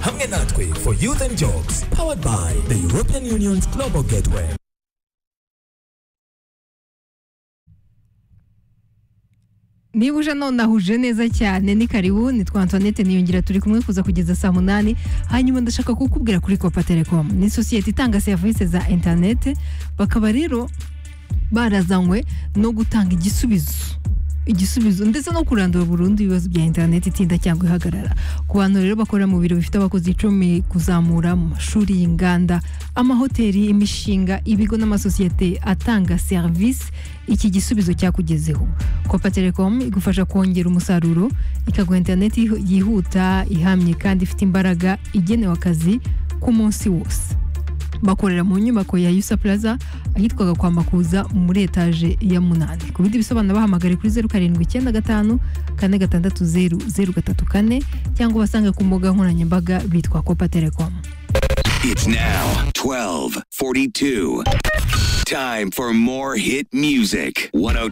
hamwe natwe for youth and jobs powered by the european union's global gateway niba uje nahuje neza cyane ni karibu ni twa antoinette niyongera turi kumwe kuza kugeza saa munani hanyuma ndashaka kukubwira kuri kopa telekom ni sosiyete itanga serivisi za interinete bakaba rero barazanywe no gutanga igisubizo igisubizo ndetse no kurandura burundu ibibazo bya interineti itinda cyangwa ihagarara ku bantu rero bakora mu biro bifite abakozi icumi kuzamura mu mashuri y'inganda amahoteli imishinga ibigo n'amasosiyete atanga serivisi iki gisubizo cyakugezeho kopa telekom igufasha kongera umusaruro ikaguha interineti yihuta ihamye kandi ifite imbaraga igenewe akazi ku munsi wose bakorera mu nyubako ya yusa plaza ahitwaga kwa makuza muri etaje ya munani ku bindi bisobanuro bahamagare kuri zeru karindwi icyenda gatanu kane gatandatu zeru zeru gatatu kane cyangwa ubasange ku mbuga nkoranyambaga bitwa kopa telekomu It's now 1242. Time for more hit music. 102.